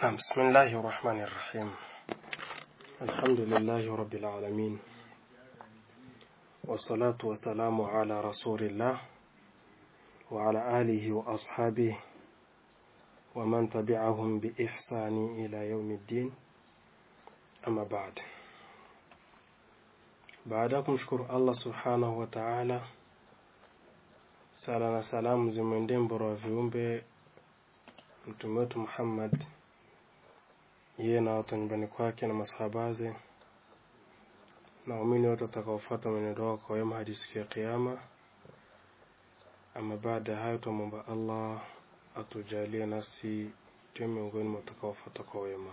بسم الله الرحمن الرحيم الحمد لله رب العالمين والصلاة والسلام على رسول الله وعلى آله وأصحابه ومن تبعهم بإحسان إلى يوم الدين أما بعد baada ya kumshukuru allah subhanahu wa taala sala na salamu zimwendee mbora wa viumbe mtume wetu muhammad yeye na watu nyumbani kwake na masahabaze na waumini wote watakaofuata mwenendo wao kwa wema hadi siku ya kiama ama baada ya hayo twamwomba allah atujalie nasi tuwe miongoni mwa watakaofuata kwa wema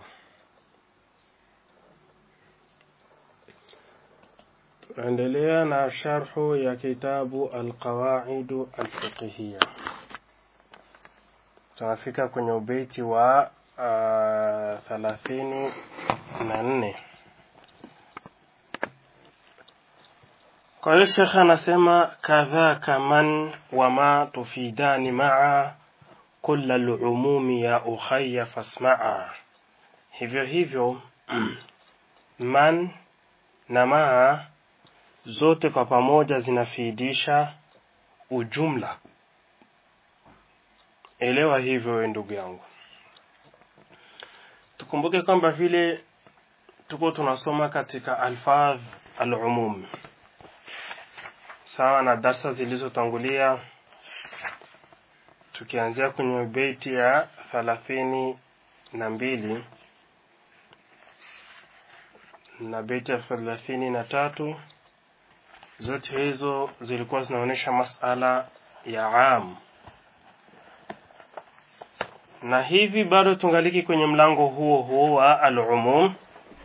tunaendelea na sharhu ya kitabu alqawaidu alfiqhiya tunafika kwenye ubeti wa uh, thalathini na nne kwa hiyo shekhe anasema kadhaka man wama tufidani maa kula lumumi ya ukhaya fasmaa hivyo hivyo man na maa zote kwa pamoja zinafiidisha ujumla elewa hivyo we ndugu yangu tukumbuke kwamba vile tuko tunasoma katika alfadh alumum sawa na darsa zilizotangulia tukianzia kwenye beiti ya thalathini na mbili na beiti ya thelathini na tatu zote hizo zilikuwa zinaonyesha masala ya am na hivi bado tungaliki kwenye mlango huo huo wa al-umum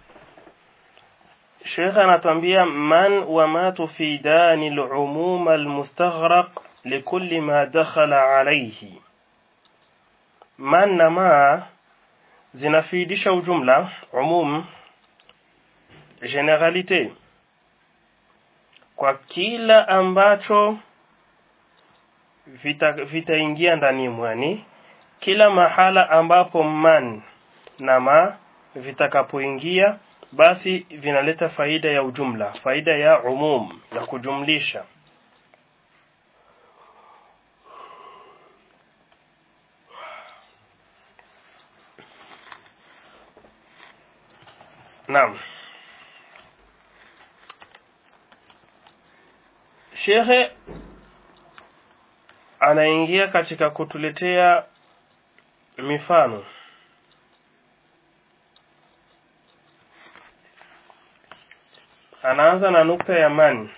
Sheikh anatuambia man wa ma tufidani al-umum al-mustaghraq likulli ma dakhala alayhi man na ma zinafidisha ujumla umum generalite kwa kila ambacho vitaingia vita ndani mwani kila mahala ambapo man na ma vitakapoingia basi vinaleta faida ya ujumla faida ya umum ya kujumlisha Naam Shekhe anaingia katika kutuletea mifano anaanza na nukta ya man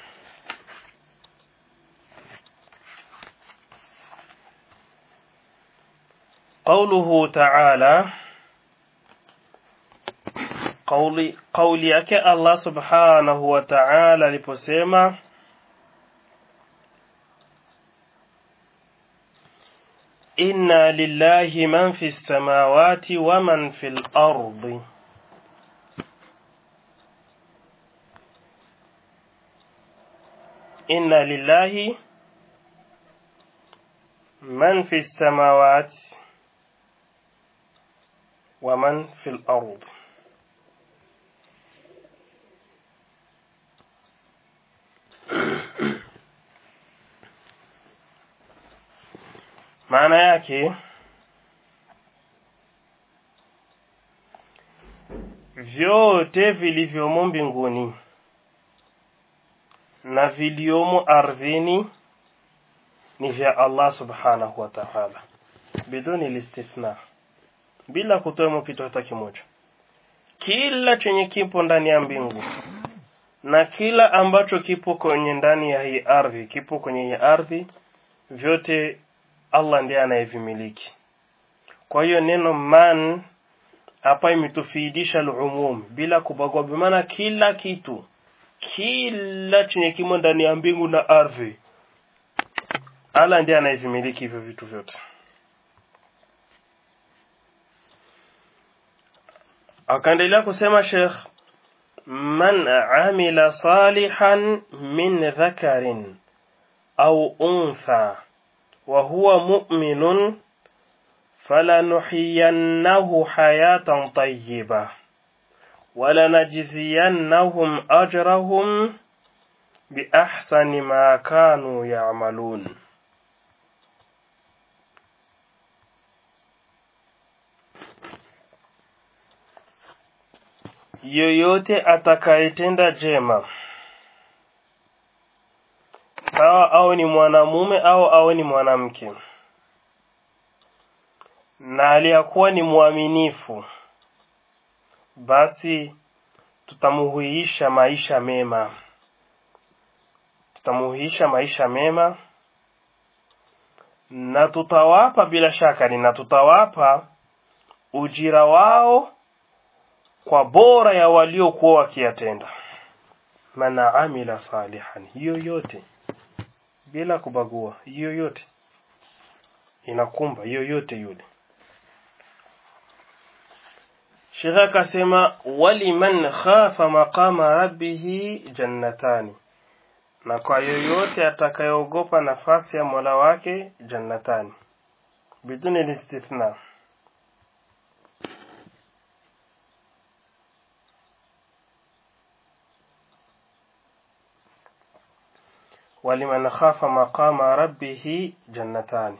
قوله تعالى قولي قولي yake Allah subhanahu wa ta'ala aliposema إنا لله من في السماوات ومن في الأرض إنا لله من في السماوات ومن في الأرض maana yake vyote vilivyomo mbinguni na viliomo ardhini ni vya Allah subhanahu wa ta'ala biduni listithna bila kutoa kitu hata kimoja kila chenye kipo ndani ya mbingu na kila ambacho kipo kwenye ndani ya hii ardhi kipo kwenye hii ardhi vyote Allah ndiye anayevimiliki. Kwa hiyo neno man hapa imetufidisha al-umum bila kubagua, maana kila kitu, kila chenye kimo ndani ya mbingu na ardhi, Allah ndiye anayevimiliki hivyo vitu vyote. Akaendelea kusema Sheikh, man amila salihan min dhakarin au untha وهو مؤمن فلنحيينه حياة طيبة ولنجزينهم أجرهم بأحسن ما كانوا يعملون yoyote atakayetenda jema sawa awe ni mwanamume au awe ni mwanamke na aliyakuwa ni mwaminifu basi tutamuhuisha maisha mema tutamuhuisha maisha mema na tutawapa bila shaka ni na tutawapa ujira wao kwa bora ya waliokuwa wakiyatenda man amila salihan hiyo yote bila kubagua hiyo yote inakumba hiyo yote yule Shekhe akasema waliman khafa maqama rabbihi jannatani, na kwa yoyote atakayeogopa nafasi ya mola wake jannatani, biduni listithna. waliman khafa maqama rabbihi jannatani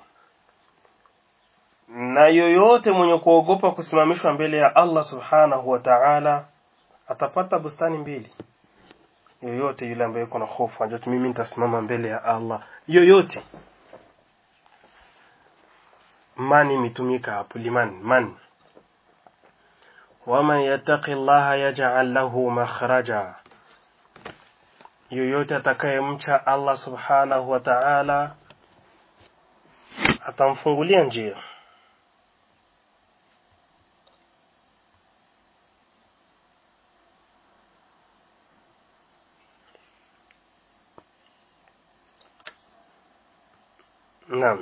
na yoyote mwenye kuogopa kusimamishwa mbele ya Allah subhanahu wa ta'ala atapata bustani mbili yoyote yule ambaye yuko na hofu ajua mimi nitasimama mbele ya Allah yoyote mani mitumika hapo liman man waman yattaqi llaha yaj'al lahu makhraja yoyote atakayemcha Allah subhanahu wa ta'ala atamfungulia njia Naam.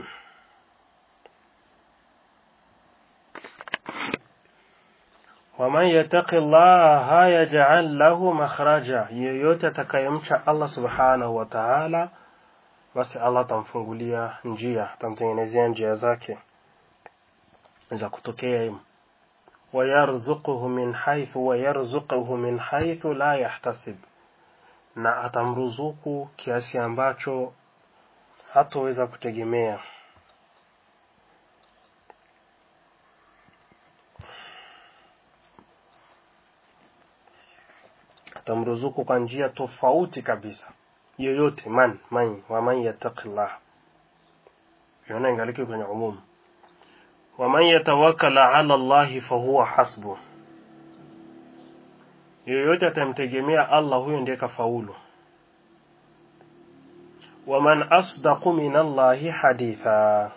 Waman yattaqi Allaha yaj'al lahu makhraja, yeyote atakayemcha Allah subhanahu wa ta'ala, basi Allah atamfungulia njia, atamtengenezea njia zake za kutokea wayarzuquhu min haythu wayarzuquhu min haythu la yahtasib, na atamruzuku kiasi ambacho hatoweza kutegemea. Atamruzuku kwa njia tofauti kabisa, yoyote man man wa man yattaqillah, yana ingaliki kwenye umumu waman yatawakkala ala Allahi fahuwa hasbu, yoyote atamtegemea Allah, huyo ndiye kafaulu. waman asdaqu min Allahi haditha,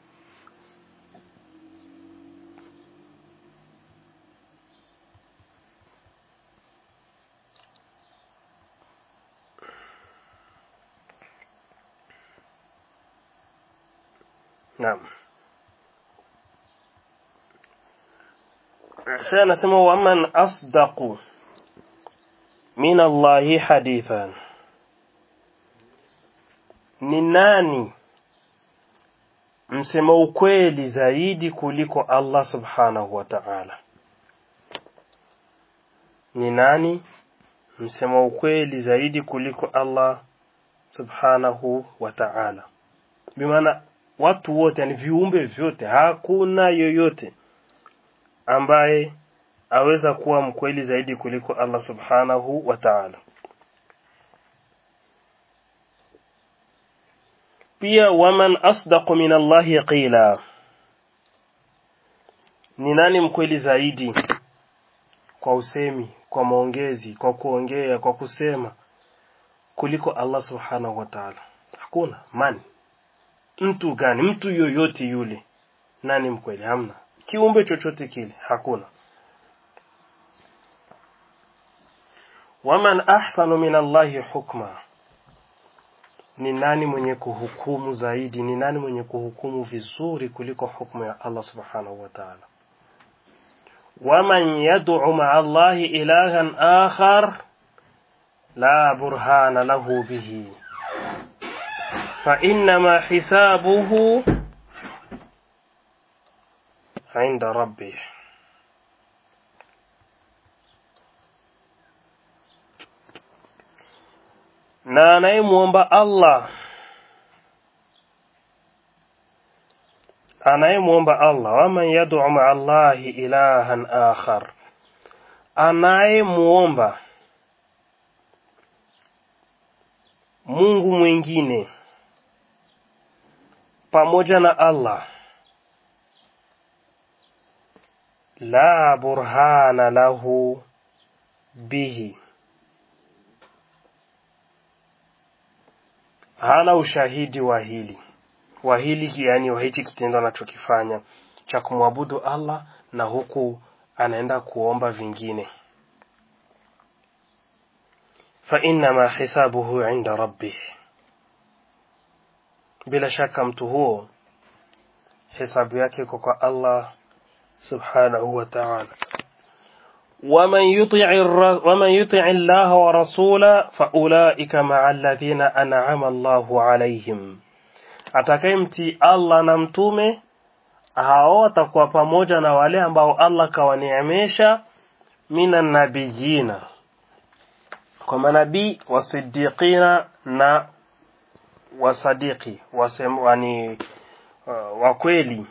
naam. Sasa anasema waman asdaqu min Allahi hadithan, ni nani msema ukweli zaidi kuliko Allah subhanahu wa ta'ala? Ni nani msema ukweli zaidi kuliko Allah subhanahu wa ta'ala? Bimaana watu wote, yani viumbe vyote, hakuna yoyote ambaye aweza kuwa mkweli zaidi kuliko Allah subhanahu wa ta'ala. Pia waman asdaqu min Allahi qila, ni nani mkweli zaidi kwa usemi, kwa maongezi, kwa kuongea, kwa kusema kuliko Allah subhanahu wa ta'ala? Hakuna. Man, mtu gani? Mtu yoyote yule, nani mkweli? Hamna kiumbe chochote kile, hakuna. Waman ahsanu min Allahi hukma, ni nani mwenye kuhukumu zaidi? Ni nani mwenye kuhukumu vizuri kuliko hukumu ya Allah subhanahu wa ta'ala? Waman yad'u ma'a Allahi ilahan akhar la burhana lahu bihi fa innama hisabuhu inda rabbih na anayemwomba Allah anayemwomba Allah waman yad'u ma'a Allahi ilahan akhar anayemwomba Mungu mwingine pamoja na Allah la burhana lahu bihi hana ushahidi wa hili wa hili yani wa hiki kitendo anachokifanya cha kumwabudu Allah na huku anaenda kuomba vingine fa innama hisabuhu inda rabbih bila shaka mtu huo hesabu yake iko kwa Allah subhanahu wa ta'ala ومن يطع الر... ومن يطع الله ورسوله فأولئك مع الذين أنعم الله عليهم atakayemtii Allah na mtume hao watakuwa pamoja na wale ambao Allah kawaneemesha minan nabiyina kwa manabii wasiddiqina na wasadiki wasem, uh, wa kweli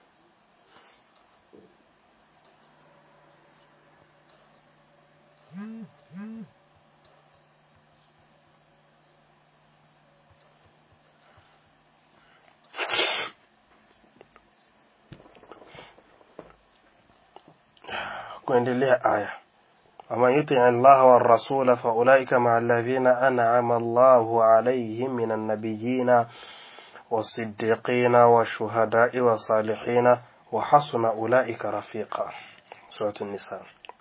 kuendelea aya ومن يطع الله والرسول فأولئك مع الذين أنعم الله عليهم من النبيين والصديقين والشهداء والصالحين وحسن أولئك رفيقا سورة النساء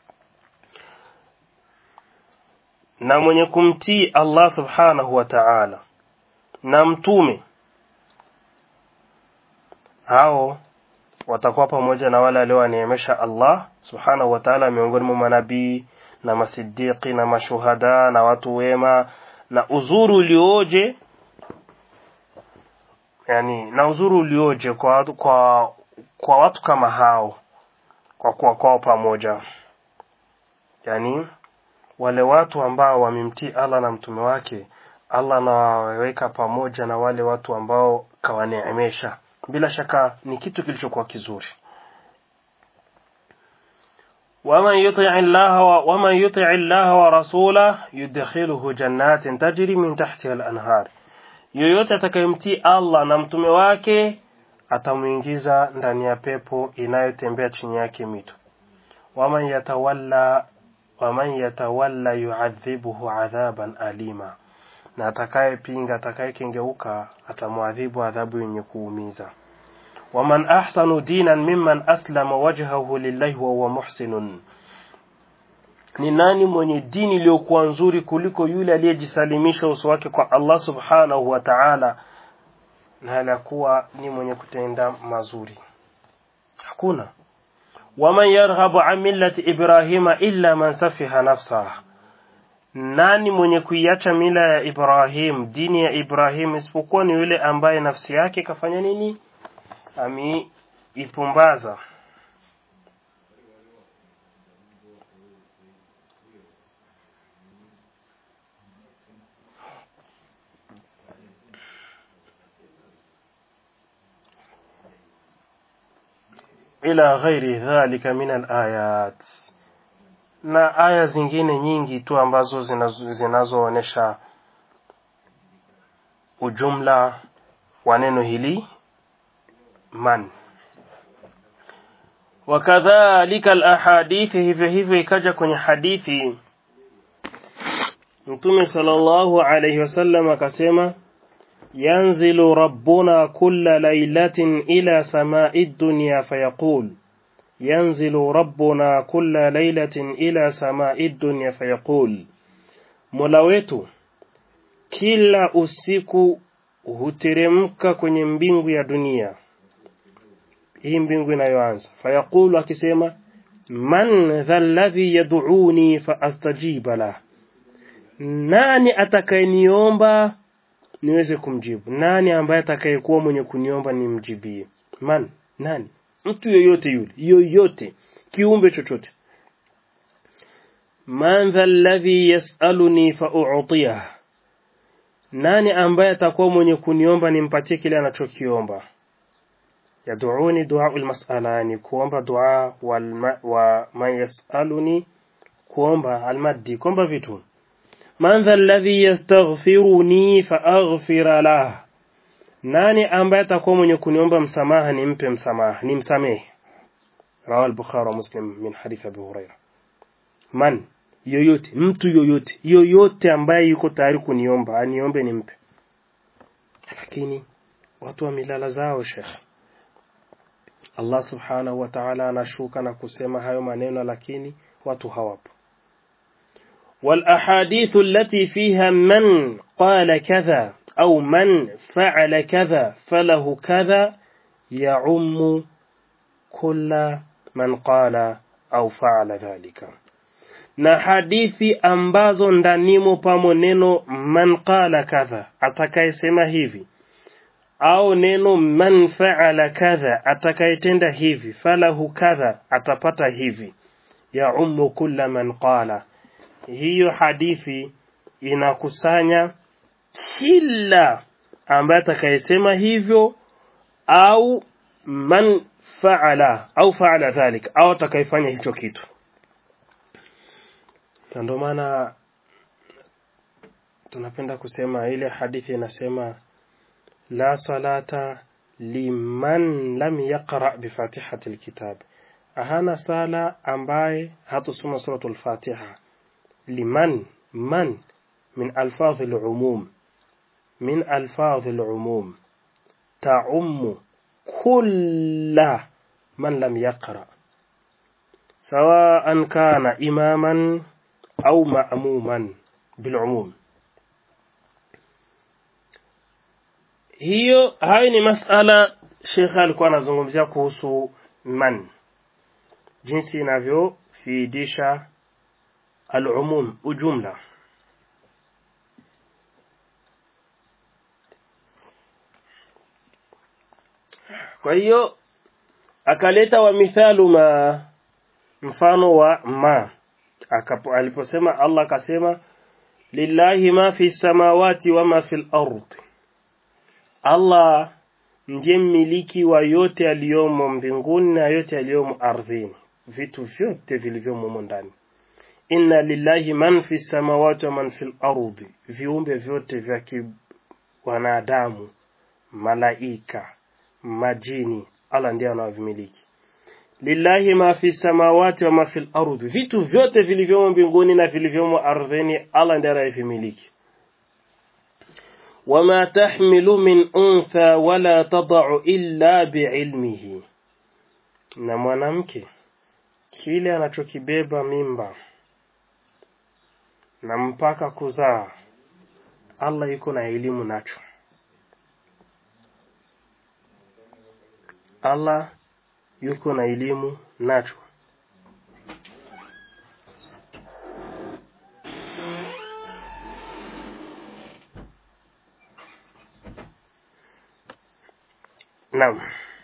na mwenye kumtii Allah subhanahu wa ta'ala na mtume hao watakuwa pamoja na wale aliowaneemesha Allah subhanahu wa ta'ala miongoni mwa manabii na masiddiqi na mashuhada na watu wema na uzuri ulioje yani na uzuri ulioje kwa watu, kwa kwa watu kama hao kwa kuwa kwao pamoja yani wale watu ambao wamemtii Allah na mtume wake Allah anawaweka pamoja na wale watu ambao kawaneemesha bila shaka ni kitu kilichokuwa kizuri ومن يطع الله ومن يطع الله ورسوله يدخله جنات تجري من تحتها الأنهار yoyote atakayemtii Allah na mtume wake atamuingiza ndani ya pepo inayotembea chini yake mito waman yatawalla waman yatawalla yuadhibuhu adhaban alima na atakayepinga atakayekengeuka atamwadhibu adhabu yenye kuumiza waman ahsanu dinan mimman aslama wajhahu lillahi wa huwa muhsinun ni nani mwenye dini iliyokuwa nzuri kuliko yule aliyejisalimisha uso wake kwa Allah subhanahu wa ta'ala na alikuwa ni mwenye kutenda mazuri hakuna waman yarghabu an millati ibrahima illa man safiha nafsah nani mwenye kuiacha mila ya Ibrahim dini ya Ibrahim isipokuwa ni yule ambaye nafsi yake kafanya nini ameipumbaza ila ghairi dhalika min alayat na aya zingine nyingi tu ambazo zinazoonyesha ujumla wa neno hili man wakadhalika alahadithi hivyo hivyo ikaja kwenye hadithi mtume sallallahu alayhi wasallam akasema yanzilu rabbuna kulla lailatin ila samai dunya fayaqul ينزل ربنا كل ليلة إلى سماء الدنيا فيقول Mola wetu kila usiku huteremka kwenye mbingu ya dunia hii mbingu inayoanza fayaqulu akisema man dha alladhi yad'uni faastajiba lah nani atakayeniomba niweze kumjibu nani ambaye atakayekuwa mwenye kuniomba nimjibie man nani mtu yoyote yule yoyote kiumbe chochote man dha alladhi yasaluni fau'tiyah nani ambaye atakuwa mwenye kuniomba nimpatie kile anachokiomba yaduuni dua almas'ala yani kuomba dua walma, wa man yasaluni kuomba almaddi kuomba vitu man dha alladhi yastaghfiruni faaghfira lah nani ambaye atakuwa mwenye kuniomba msamaha nimpe msamaha nimsamehe rawa al-bukhari wa muslim min hadith abi hurairah man yoyote mtu yoyote yoyote ambaye yuko tayari kuniomba aniombe nimpe lakini watu wa milala zao shekh Allah subhanahu wa ta'ala anashuka na kusema hayo maneno lakini watu hawapo والأحاديث التي فيها من قال كذا أو من فعل كذا فله كذا يعم كل من قال أو فعل ذلك na hadithi ambazo ndanimo pamo neno man qala kadha atakayesema hivi au neno man faala kadha atakayetenda hivi falahu kadha atapata hivi ya ummu kulla man qala hiyo hadithi inakusanya kila ambaye atakayesema hivyo au man faala au faala dhalik au atakayefanya hicho kitu na ndio maana tunapenda kusema ile hadithi inasema la salata liman lam yaqra bifatihati alkitab ahana sala ambaye hatusoma suratul fatiha liman man min alfadh alumum min alfadh alumum تعم كل من لم يقرأ سواء كان إماما أو مأموما بالعموم hiyo hayo ni masala shekhe alikuwa anazungumzia kuhusu man jinsi inavyofiidisha alumum ujumla kwa hiyo akaleta wa mithalu ma mfano wa ma Akapo, aliposema Allah akasema lillahi ma fi samawati wa ma fil ard Allah ndiye mmiliki wa yote aliyomo mbinguni na yote aliyomo ardhini vitu vyote vilivyomo ndani inna lillahi man fi samawati wa man fil ardi viumbe vyote vya wanadamu malaika majini Allah ndiye anavimiliki lillahi ma fi samawati wa ma fil ardi vitu vyote vilivyomo mbinguni na vilivyomo ardhini Allah ndiye anayevimiliki wama tahmilu min untha wala tadau illa biilmihi na mwanamke kile anachokibeba mimba na mpaka kuzaa Allah yuko na elimu nacho Allah yuko na elimu nacho Naam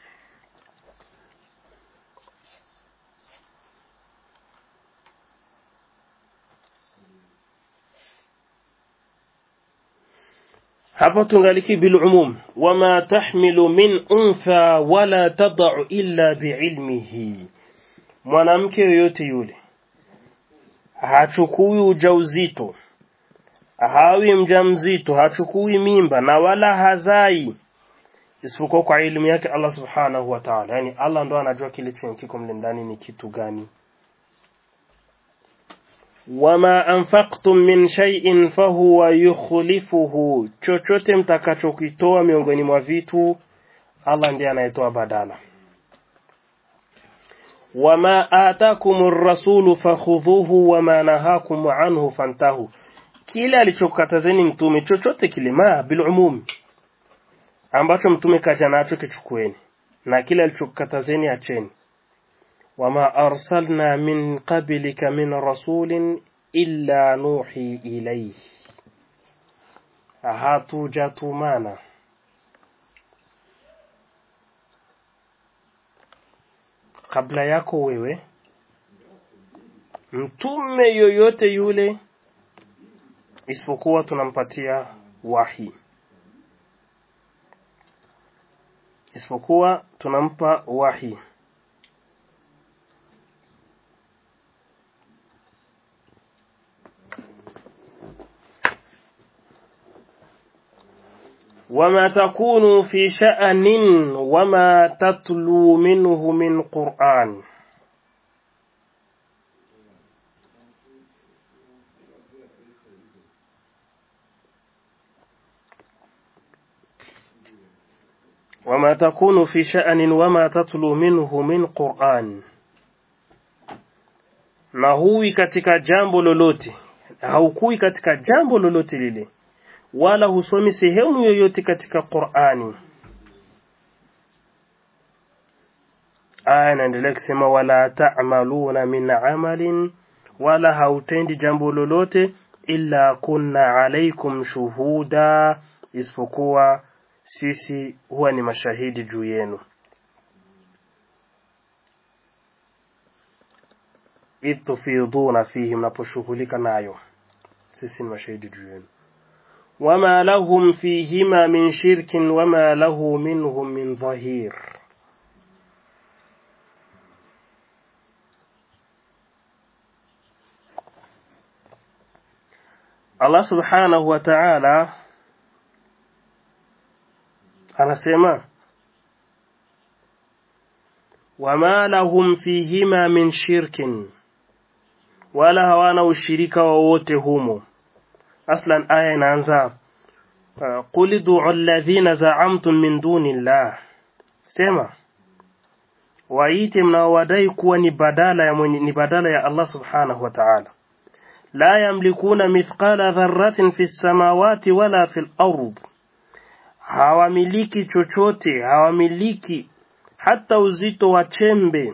hapo tungaliki bilumum wama tahmilu min untha wala tadau illa biilmihi mwanamke yoyote yule hachukui ujauzito hawi mjamzito hachukui mimba na wala hazai isipokuwa kwa elimu yake Allah subhanahu wa ta'ala yani Allah ndo anajua kile kiko mle ndani ni kitu gani wama anfaqtum min shay'in fahuwa yukhlifuhu chochote mtakachokitoa miongoni mwa vitu Allah ndiye anayetoa badala wama atakumur rasulu fakhudhuhu wama nahakum anhu fantahu kile alichokatazeni mtume chochote kile ma bilumum ambacho mtume kaja nacho kichukueni na kile alichokatazeni acheni wama arsalna min qablika min rasulin illa nuhi ilayhi hatujatumana kabla yako wewe mtume yoyote yule isipokuwa tunampatia wahi isipokuwa tunampa wahi وما تكون في شأن وما تتلو منه من قرآن وما تكون في شأن وما تتلو منه من قرآن na huwi katika jambo lolote haukui katika jambo lolote lile wala husomi sehemu yoyote katika Qur'ani aya inaendelea kusema wala ta'maluna min amalin wala hautendi jambo lolote illa kunna alaikum shuhuda isipokuwa sisi huwa ni mashahidi juu yenu idh tufiduna fihi mnaposhughulika nayo sisi ni mashahidi juu yenu وما لهم فيهما من شرك وما له منهم من ظهير Allah subhanahu wa ta'ala anasema wama lahum fihima min shirkin wala hawana ushirika wowote humo aslan aya inaanza qul ud'u alladhina za'amtum min dunillah sema waite mnaowadai kuwa ni badala ya mwenye, ni badala ya Allah subhanahu wa ta'ala la yamlikuna mithqala dharratin fi samawati wala fil ard hawamiliki chochote hawamiliki hata uzito wa chembe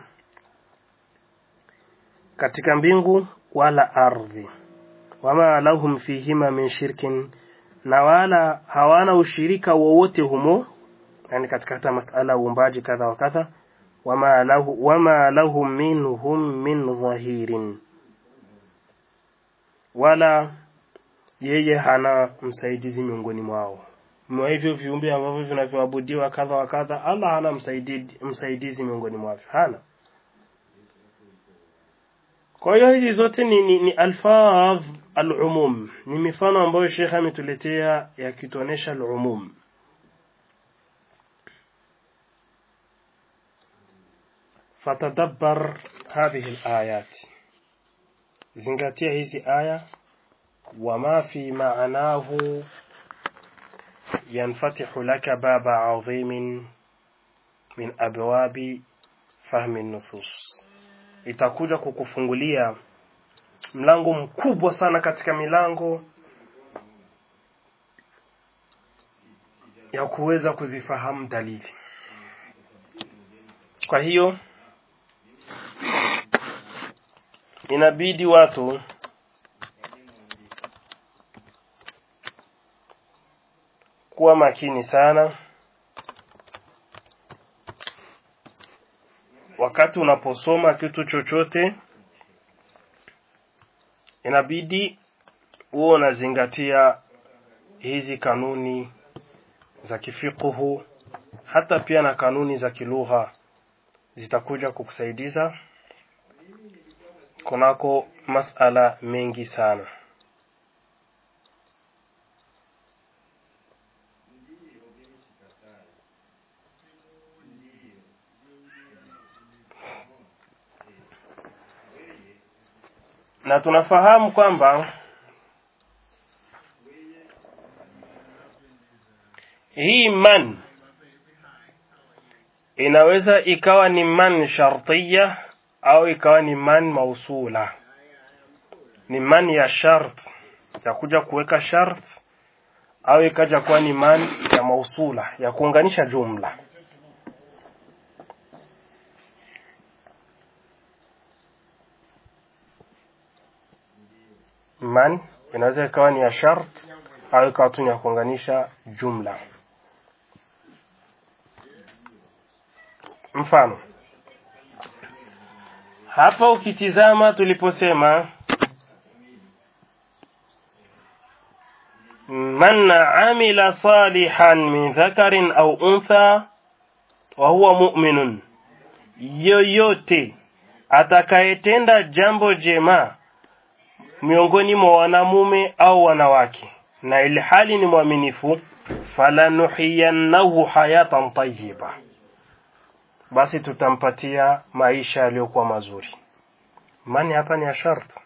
katika mbingu wala ardhi wama lahum fihima min shirkin na wala hawana ushirika wowote humo yani katika hata masala ya uumbaji kadha wa kadha wama lahu wama lahum minhum min dhahirin wala yeye hana msaidizi miongoni mwao mwa hivyo viumbe ambavyo vinavyoabudiwa kadha wa kadha Allah hana msaidizi, msaidizi miongoni mwavyo hana kwa hiyo hizi zote ni, ni, ni alfadh al-umum ni mifano ambayo Sheikh ametuletea yakituonesha al-umum fatadabbar hadhihi al-ayat zingatia hizi aya wama fi ma'nahu yanfatihu laka baba adhimin min abwabi fahmi nusus itakuja kukufungulia mlango mkubwa sana katika milango ya kuweza kuzifahamu dalili kwa hiyo inabidi watu kuwa makini sana wakati unaposoma kitu chochote inabidi huo unazingatia hizi kanuni za kifiqhu hata pia na kanuni za kilugha zitakuja kukusaidiza kunako masala mengi sana na tunafahamu kwamba hii man inaweza ikawa ni man shartiya au ikawa ni man mausula ni man ya shart ya kuja kuweka shart au ikaja kuwa ni man ya mausula ya kuunganisha jumla man inaweza ikawa ni ya shart au ikawa tu ni ya kuunganisha jumla mfano hapa ukitizama tuliposema man amila salihan min dhakarin au untha wa huwa mu'minun yoyote atakayetenda jambo jema miongoni mwa wanamume au wanawake na ili hali ni mwaminifu falanuhiyannahu hayatan tayyiba basi tutampatia maisha yaliyokuwa mazuri mani hapa ni ya sharti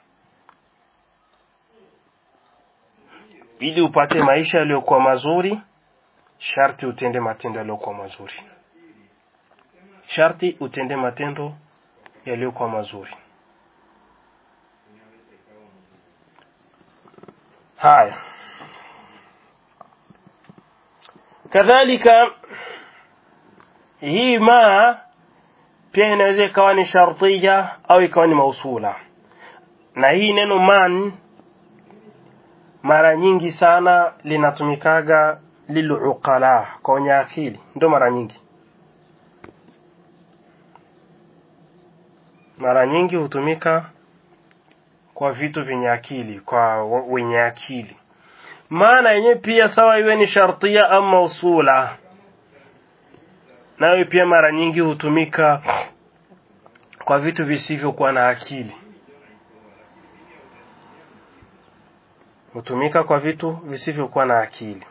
ili upate maisha yaliyokuwa mazuri sharti utende matendo yaliyokuwa mazuri sharti utende matendo yaliyokuwa mazuri haya kadhalika hii ma pia inaweza ikawa ni shartia au ikawa ni mausula na hii neno man mara nyingi sana linatumikaga liluqala kwa wenye akili ndio mara nyingi mara nyingi hutumika kwa vitu vyenye akili kwa wenye akili maana yenyewe pia sawa iwe ni shartia au mausula nayo pia mara nyingi hutumika kwa vitu visivyokuwa na akili hutumika kwa vitu visivyokuwa na akili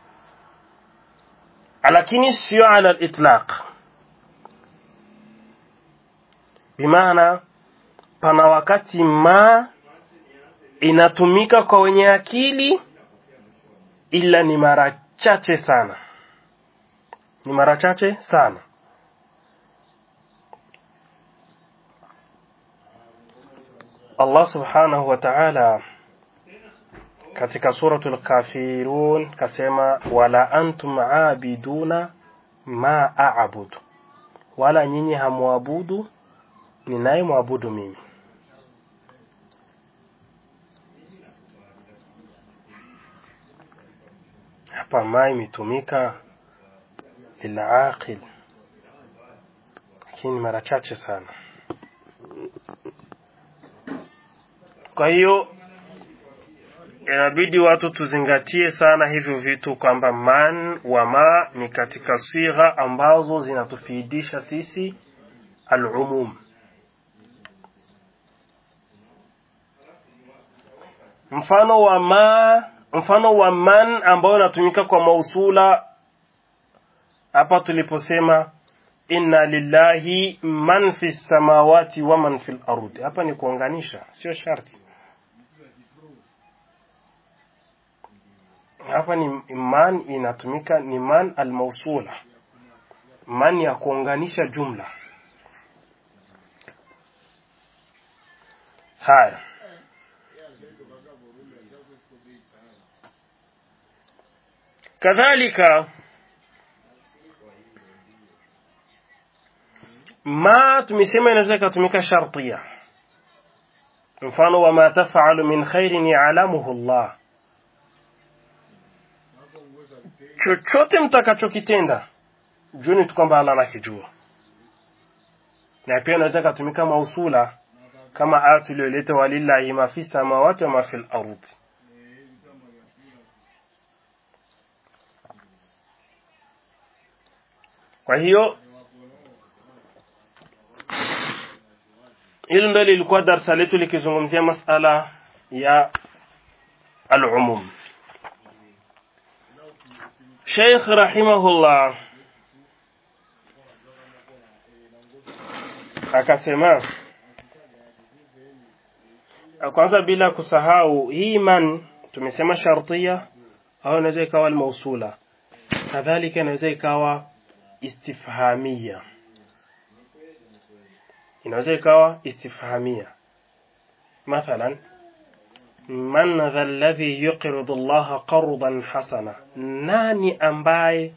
lakini sio ala litlaq bimaana pana wakati ma inatumika kwa wenye akili ila ni mara chache sana ni mara chache sana Allah subhanahu wa ta'ala katika suratul kafirun kasema wala antum aabiduna ma a'budu wala nyinyi hamwabudu ninaye mwabudu mimi hapa ma imetumika lilaqil lakini mara chache sana kwa hiyo inabidi watu tuzingatie sana hivyo vitu kwamba man wa ma ni katika sigha ambazo zinatufiidisha sisi alumum mfano wa ma mfano wa man ambayo inatumika kwa mausula hapa tuliposema inna lillahi man fi samawati wa man fil ardi hapa ni kuunganisha sio sharti hapa ni man inatumika ni man almausula man ya kuunganisha jumla haya kadhalika ma tumesema inaweza ikatumika shartia mfano wama tafalu min khairin yalamuhu llah chochote mtakachokitenda juni tu kwamba Allah anakijua na pia inaweza ikatumika mausula kama aya tuliyoleta walillahi ma fi samawati wa ma fil ardi kwa hiyo hilo ndio lilikuwa darsa letu likizungumzia masala ya al-umum Sheikh rahimahullah akasema kwanza bila kusahau hii man tumesema shartia au inaweza ikawa al-mausula kadhalika inaweza ikawa istifhamia inaweza ikawa istifhamia mathalan man dha alladhi yuqridu Allah qardan hasana nani ambaye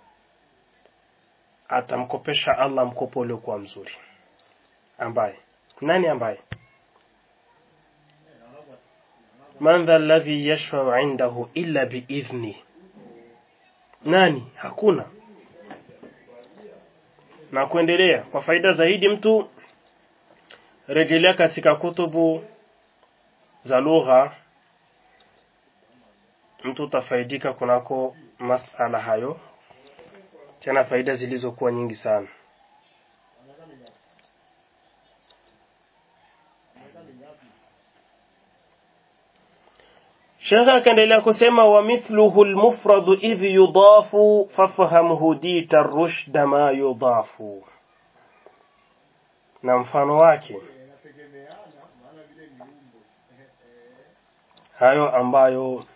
atamkopesha Allah mkopo uliokuwa mzuri ambaye nani ambaye man dha alladhi yashfa'u 'indahu illa biidhni nani hakuna na kuendelea kwa faida zaidi mtu rejelea katika kutubu za lugha mtu utafaidika kunako masala hayo tena faida zilizokuwa nyingi sana Shekhe akaendelea kusema wa mithluhu almufradu idh yudafu fafham hudita rushda ma yudafu, na mfano wake hayo ambayo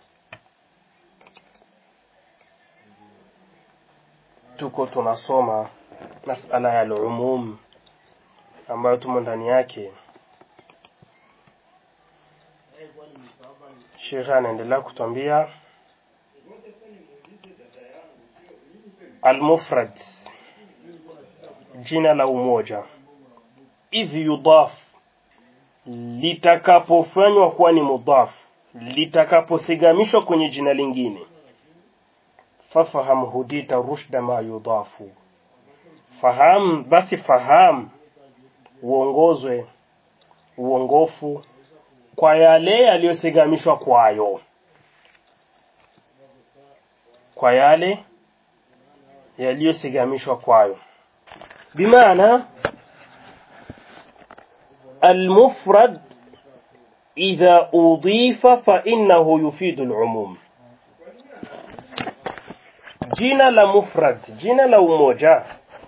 tuko tunasoma masala ya al-umum ambayo tumo ndani yake Sheikh anaendelea kutwambia al-mufrad jina la umoja idh yudaf litakapofanywa kuwa ni mudaf litakaposigamishwa kwenye jina lingine fafaham hudita rushda ma yudafu faham basi faham uongozwe uongofu kwa yale yaliyosigamishwa kwayo kwa yale yaliyosigamishwa kwayo bimaana المفرد إذا أضيف فإنه يفيد العموم jina la mufrad jina la umoja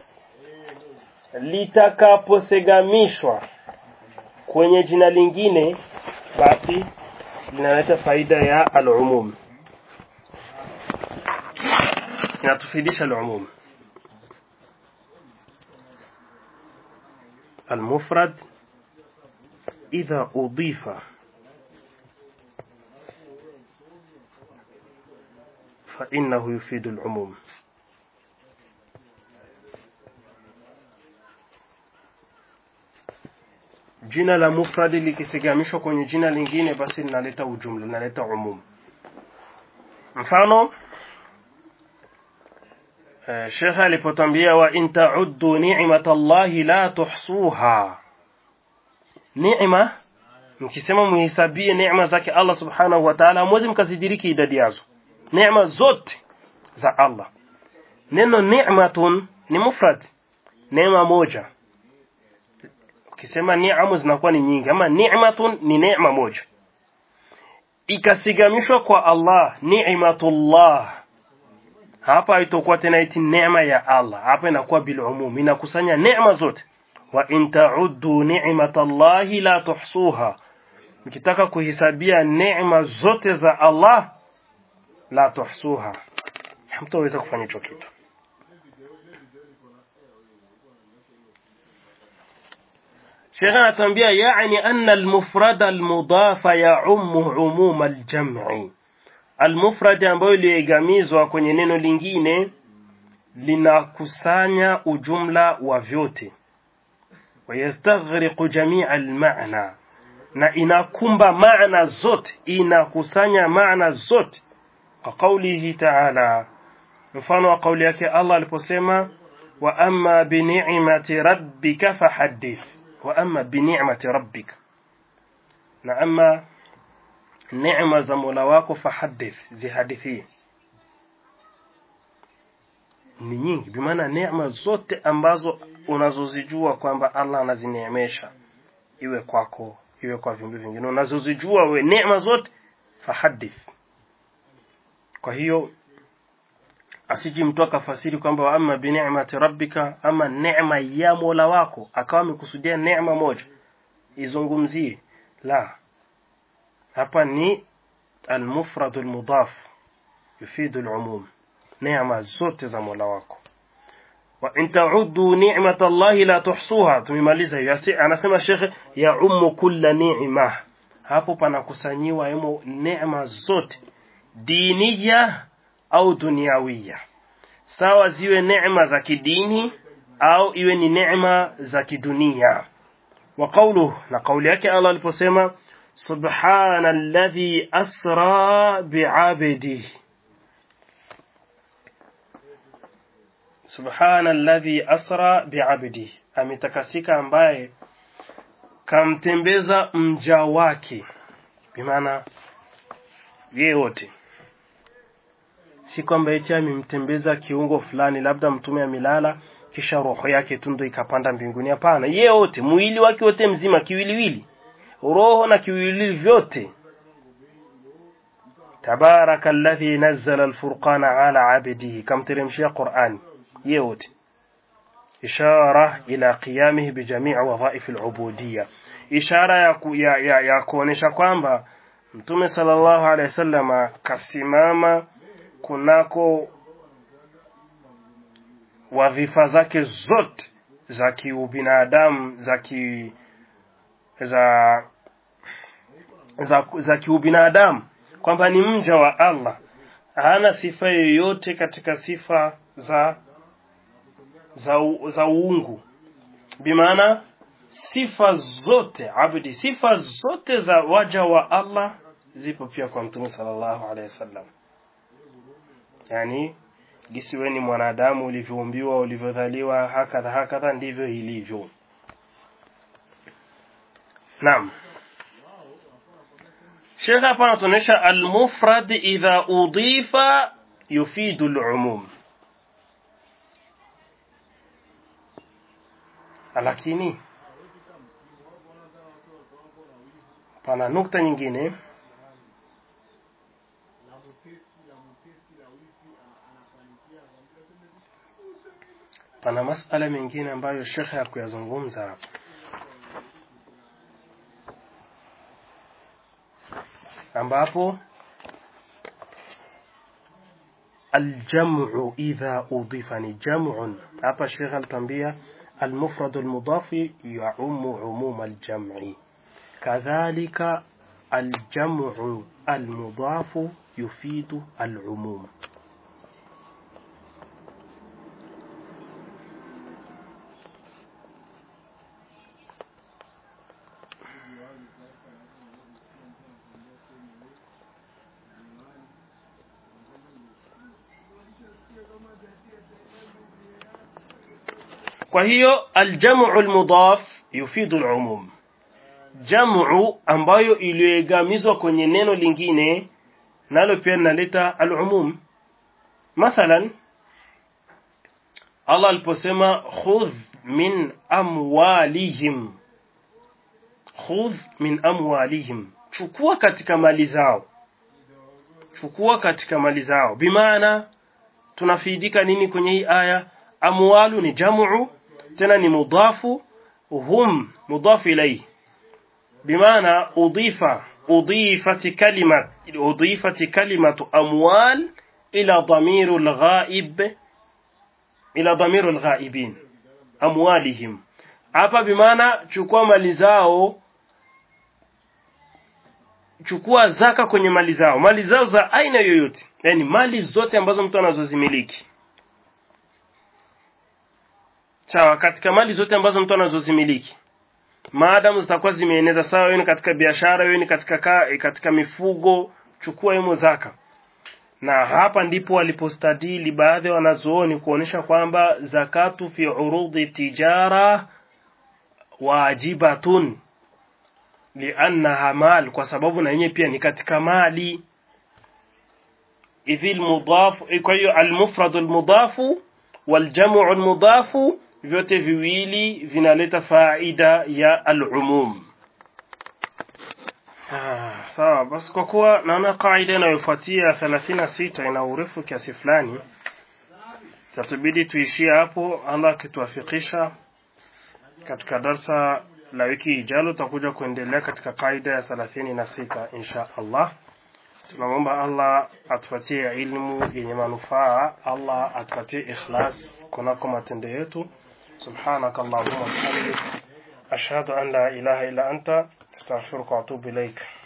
litakaposegamishwa kwenye jina lingine basi linaleta faida ya al-umum inatufidisha al-umum المفرد إذا أضيف فإنه يفيد العموم jina la mufradi likisigamishwa kwenye jina lingine basi linaleta ujumla linaleta umum mfano eh, shekhe alipotambia wa in tauddu ni'matallahi la tuhsuha neema mkisema muhisabie neema zake Allah subhanahu wa ta'ala mwezi mkazidiriki idadi yazo neema zote za Allah neno ni'matun ni mufrad neema moja ukisema ni'amu zinakuwa ni nyingi ama ni'matun ni neema moja ikasigamishwa kwa Allah ni'matullah hapa itakuwa tena iti neema ya Allah hapa inakuwa bil umum inakusanya neema zote wa in ta'uddu ni'matallahi la tuhsuha mkitaka kuhisabia neema zote za Allah la tuhsuha hamtaweza kufanya hicho kitu Sheikh anatuambia yani anna al-mufrad al-mudaf ya'ummu umum al-jam'i al-mufrad ambayo iliyoegamizwa kwenye neno lingine linakusanya ujumla wa vyote wayastaghriqu jamia al-ma'na na inakumba maana zote inakusanya maana zote kwa kaulihi ta'ala mfano wa kauli yake Allah aliposema wa amma bi ni'mati rabbika fahaddith wa amma bi ni'mati rabbika na amma neema za Mola wako fahaddith zihadithie ni nyingi bimaana neema zote ambazo unazozijua kwamba Allah anazineemesha iwe kwako iwe kwa viumbe vingine unazozijua we neema zote fahadith kwa hiyo asiji mtu akafasiri kwamba ama bi ni'mati rabbika ama neema ya Mola wako akawa amekusudia neema moja izungumzie la hapa ni المفرد المضاف يفيد العموم neema zote za Mola wako wa in ta'uddu ni'mata Allah la tuhsuha tumemaliza hiyo anasema shekhe ya ummu kulla ni'ma hapo panakusanyiwa hemo neema zote diniya au duniawiya sawa ziwe neema za kidini au iwe ni neema za kidunia wa qawluhu na kauli yake Allah aliposema subhana alladhi asra bi'abdihi subhana alladhi asra bi'abdi ametakasika ambaye kamtembeza mja wake bimaana yeye wote si kwamba eti amemtembeza kiungo fulani labda mtume amelala kisha roho yake tu ndo ikapanda mbinguni hapana yeye wote mwili wake wote mzima kiwiliwili roho na kiwiliwili vyote tabaraka alladhi nazzala alfurqana ala abdihi kamteremshia qurani yeye wote ishara ila qiyamihi bijamii wadhaif alubudiyya ishara ya, ku, ya, ya, ya kuonesha kwamba mtume sallallahu alaihi wasallam kasimama kunako wadhifa zake zote za kiubinadamu za ki za za, za kiubinadamu kwamba ni mja wa Allah hana sifa yoyote katika sifa za za, u- za uungu bimaana sifa zote abdi sifa zote za waja wa Allah zipo pia kwa mtume sallallahu alaihi wasallam yani gisi wewe ni mwanadamu ulivyoumbiwa ulivyodhaliwa hakadha hakadha ndivyo ilivyo naam Sheikh hapa anatuonyesha al-mufrad idha udifa yufidu al-umum lakini pana nukta nyingine pana masala mengine ambayo shekhe hakuyazungumza hapa ambapo الجمع إذا أضيف يعني جمع hapa shekhe alitambia المفرد المضاف يعم عموم الجمع كذلك الجمع المضاف يفيد العموم kwa hiyo aljamu almudaf yufidu alumum jamu ambayo iliyoegamizwa kwenye neno lingine nalo pia linaleta alumum mathalan Allah aliposema khudh min amwalihim khudh min amwalihim chukua katika mali zao chukua katika mali zao bimaana tunafaidika nini kwenye hii aya amwalu ni jamu tena ni mudafu hum mudafu ilayhi bimaana udifa udifat kalima udifat kalimatu amwal ila dhamiru alghaib ila dhamiru alghaibin amwalihim hapa bimaana chukua mali zao chukua zaka kwenye mali zao mali zao za aina yoyote yani mali zote ambazo mtu anazozimiliki sawa katika mali zote ambazo mtu anazozimiliki maadamu zitakuwa zimeeneza sawa wewe ni katika biashara wewe ni katika ka, katika mifugo chukua himo zaka na hapa ndipo walipostadili baadhi ya wanazuoni kuonesha kwamba zakatu fi urudi tijara wajibatun liannaha mal kwa sababu na yenyewe pia ni katika mali idhi almudaf kwa hiyo almufrad almudafu waljamu almudafu vyote viwili vinaleta faida ya alumum Ah, sawa basi kwa kuwa naona kaida inayofuatia 36 ina urefu kiasi fulani tatubidi tuishie hapo Allah akituwafikisha katika darsa la wiki ijalo tutakuja kuendelea katika kaida ya 36 insha Allah tunamwomba Allah atupatie ilmu yenye manufaa Allah atupatie ikhlas kunako matendo yetu سبحانك اللهم وبحمدك أشهد أن لا إله إلا أنت أستغفرك وأتوب إليك